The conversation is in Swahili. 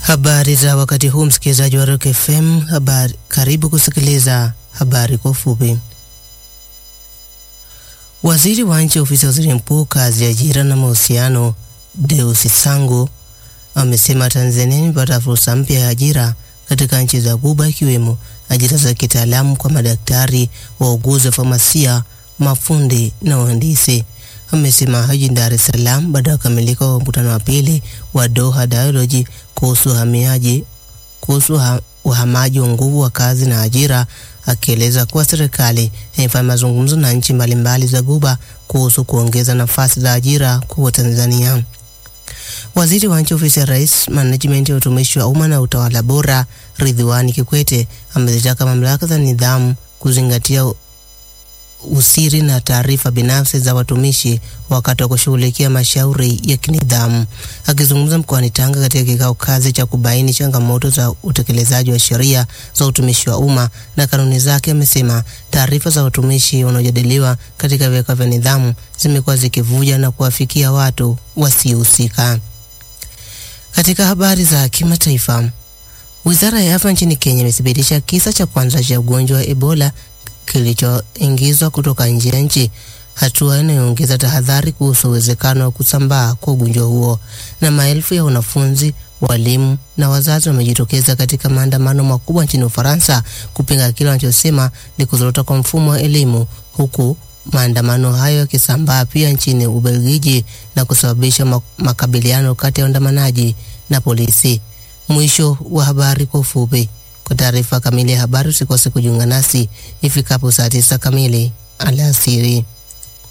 Habari za wakati huu, msikilizaji wa Rock FM. Habari, karibu kusikiliza habari kwa ufupi. Waziri wa nchi ofisi ya waziri mkuu kazi, ajira na mahusiano, Deusi Sangu amesema Tanzania imepata fursa mpya ya ajira katika nchi za Ghuba ikiwemo ajira za kitaalamu kwa madaktari, wauguzi wa famasia, mafundi na wahandisi. Amesema haji Dar es Salaam baada ya kukamilika kwa mkutano wa pili wa Doha Dialogue kuhusu uhamiaji kuhusu uhamaji wa nguvu wa kazi na ajira, akieleza kuwa serikali imefanya mazungumzo na nchi mbalimbali za Ghuba kuhusu kuongeza nafasi za ajira kwa Watanzania. Waziri wa nchi ofisi ya Rais, management ya utumishi wa umma na utawala bora, Ridhiwani Kikwete amezitaka mamlaka za nidhamu kuzingatia usiri na taarifa binafsi za watumishi wakati wa kushughulikia mashauri ya kinidhamu. Akizungumza mkoani Tanga katika kikao kazi cha kubaini changamoto za utekelezaji wa sheria za utumishi wa umma na kanuni zake, amesema taarifa za watumishi wanaojadiliwa katika vikao vya nidhamu zimekuwa zikivuja na kuwafikia watu wasiohusika. Katika habari za kimataifa, wizara ya afya nchini Kenya imethibitisha kisa cha kwanza cha ugonjwa wa Ebola kilichoingizwa kutoka nje ya nchi, hatua inayoongeza tahadhari kuhusu uwezekano wa kusambaa kwa ugonjwa huo. Na maelfu ya wanafunzi, walimu na wazazi wamejitokeza katika maandamano makubwa nchini Ufaransa kupinga kile wanachosema ni kuzorota kwa mfumo wa elimu, huku maandamano hayo yakisambaa pia nchini Ubelgiji na kusababisha makabiliano kati ya waandamanaji na polisi. Mwisho wa habari kwa ufupi. Kwa taarifa kamili ya habari usikose kujiunga nasi ifikapo saa tisa kamili alasiri.